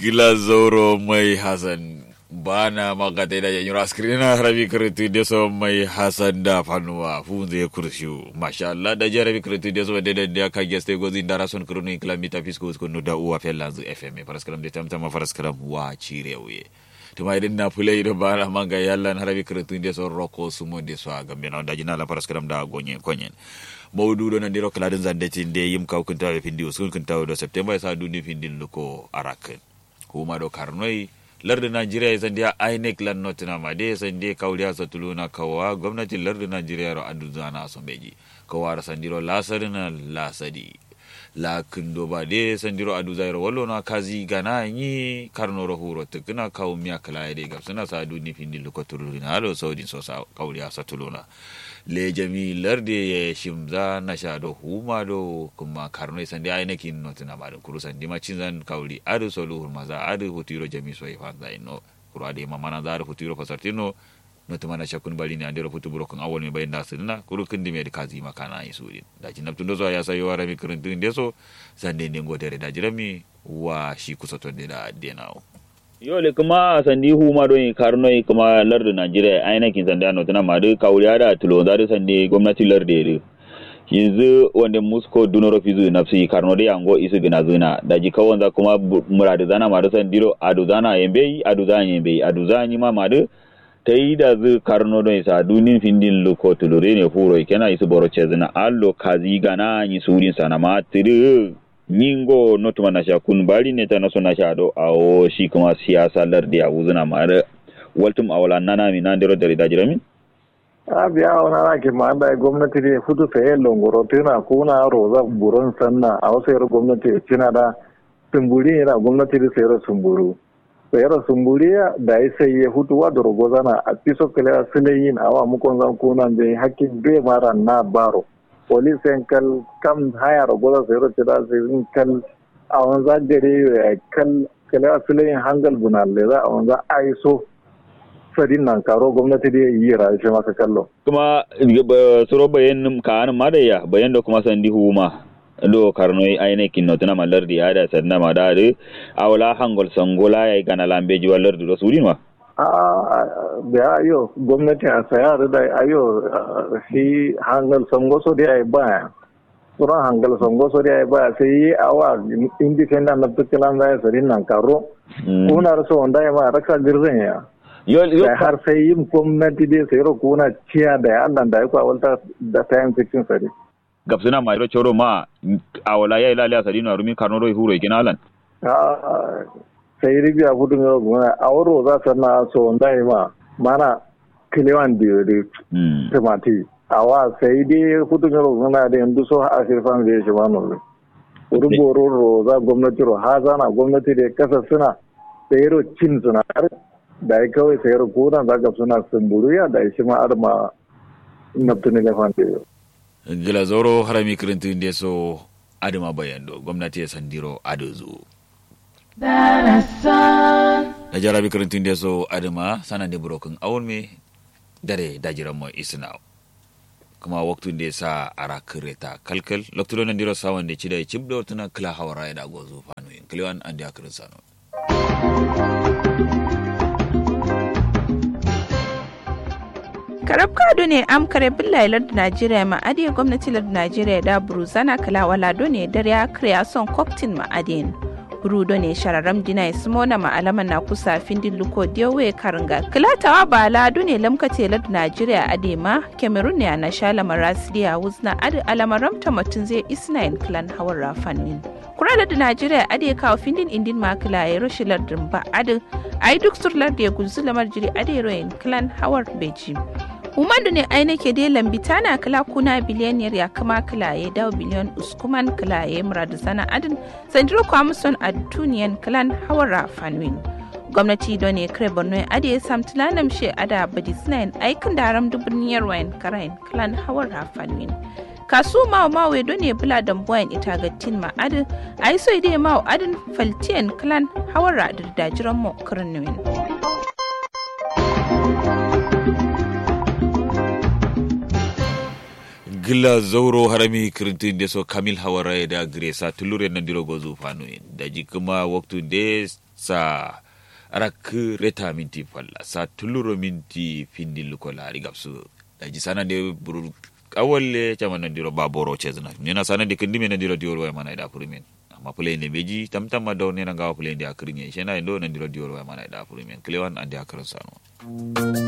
gila zoro mai hasan bana magata da yanyu askrina rabi kritu de so mai hasan da fanuwa funze kurshu masha Allah da jarabi kritu de so de de ka geste gozi ndara son krunu kilamita fisko ko no da uwa felanzu fm paraskaram de tamtama paraskaram wa chirewe tuma idan na fulai da bana manga yalla na rabi kritu de so roko sumo de so aga mena da jina la paraskaram da gonye konyen mawdu do nandiro kladin zande tinde yim kaw kunta be findi uskun kunta do september sa duni findin luko arakin kuma do karnoi lardin najeriya ya sandiya inec lan notina ma de sande kawliya sa tuluna kawa gwamnatin lardin najeriya ro aduzana sombeji kawa sandiro lasarina lasadi la kindo ba de sandiro adu zairo wallo na kazi gana yi karno ro huro tukuna kaw miya kala de gabsana sa duni findin luko tuluna halo saudin so sa kawliya sa tuluna le jami larde ya shimza na sha do huma do kuma karno isan da ai nakin no tana ma kuru san dima cin zan kauli adu solo hurma za adu hutiro jami so ifa za ino kuru ade ma mana za adu hutiro fasartino no tuma na shakun bali ne andero futu burokun awol me bayin da sunna kuru kindi me kazi makana yi suri da jin naptun do zo ya sayo wara mi kurun tun deso san de ngo dere da jirami wa shi kusa to de da denawo yole kuma sandi huma don karno kuma lardu najeriya ainihin sandi ano tana madu kawuriya da tulo da sandi gwamnati lardu yanzu wanda musko dunoro fizu nafsi karno da yango isu gina zuna da ji kawon za kuma muradu zana madu sandiro adu zana yembe adu zana yembe adu zana ma madu ta yi da zu karno don isa dunin findin luko tulure ne huro ikena isu boro cezina allo kazi gana yi surin sana ma tiri nyingo notuma na sha kun bari ne ta naso na sha do awo shi kuma siyasa lardi a wuzuna mare waltum awala nana mi nan dero dari dajira a biya wani ana ke ma da gwamnati ne fudu saye longoro tana kuna roza buron sanna a wasu yara gwamnati cina da sumburi yana gwamnati da sayar sumburu sayar sumburi da ya sai ya hutu wa da rogozana a fiso kala silayin awa mukon zan kuna bai hakkin bai mara na baro police yan kal kam haya ragola sai roce da sai kal a wanza gare kal kala asilayin hangal bunalle za a wanza aiso sadin nan karo gwamnati da yi rashi maka kallo kuma suro bayan ka an ma da ya bayan da kuma sandi huma do karno ayne kinno tana malar di ada sanna ma da awla hangol sangola ya gana lambe ji walar do sudin wa da ayo gwamnati a sayar da ayo shi hangal songoso da ya baya tsoron hangal songoso da ya baya sai yi awa independent na tukilan da ya sari nan karo kuna rasa wanda ya ma raka girzan ya da har sai yin gwamnati da sai kuna ciya da ya annan da ya kwa walta da tayan cikin sari gabsuna ma iro choro ma awala ya ilali asari na rumi karno ro huro ikinalan sai ribiya gudun yau gona a wuro za ta na so wanda ya ma mana kilewan da da tumati a wa sai dai gudun yau gona da yanzu so a shirfan zai shi ma nore ruboro ro za gwamnati ro ha zana gwamnati da kasa suna sai ro cin suna da ya kawai sai ro kuna za ka suna sumburiya da shi ma arma naftuni da fante yau. gila zoro harami kirintin da so adama bayando gwamnati ya sandiro adozu. da jarabi karantun da so adama sanan da burokin awon me dare da jiran mo isna kuma waktun da sa ara kireta kalkal lokto nan diro sawan da cida cib da tuna kla hawara da gozo fanu in kliwan an da kirin sano karab kado ne am kare billahi lardu najeriya ma adiye gwamnati lardu najeriya da buruzana kala wala do ne dare ya kriya son koktin ma adiyin rudo ne shararam dina simona ma'alaman na kusa findin luko diyowe karanga kilatawa ba ladu ne lamkace ladu najeriya adema cameroon ne na shala marasidiya wuzna adi alamaram matun zai isnayin clan hawar rafanin kura ladu najeriya adi kawo findin indin makila ya rushe lardin ba adi ai duk sur lardi ya gunzu lamar jiri adi royin clan hawar beji Umadu ne aina ke dai lambi tana kala kuna biliyaniyar ya kama kilaye dawo biliyan uskuman kilaye muradu sana adin sandiro kwamison a tuniyan kilan hawara fanwin. Gwamnati don ne kare borno ya ade sam tilanam she ada badi sinayin aikin da haram dubuniyar wayan karayin kilan hawara fanwin. kasu mawa mawa don ne bula dambuwan ita ga tin ma adin a yi so idai mawa adin faltiyan kilan hawara da dajiran mu kirnuwin. gila zauro harami kirintin so kamil hawara da gresa tulure nan diro gozu fanu da ji kuma waktu de sa arak reta minti falla sa tuluro minti findil ko laari gabsu daji sana de buru awalle camana diro baboro chezna nena sana de kindi mena diro dior wa mana da purimen amma pulende beji tam tam ma daw nena ngawa pulende akrinye shena ndo na diro dior wa mana da purimen klewan ande akran sano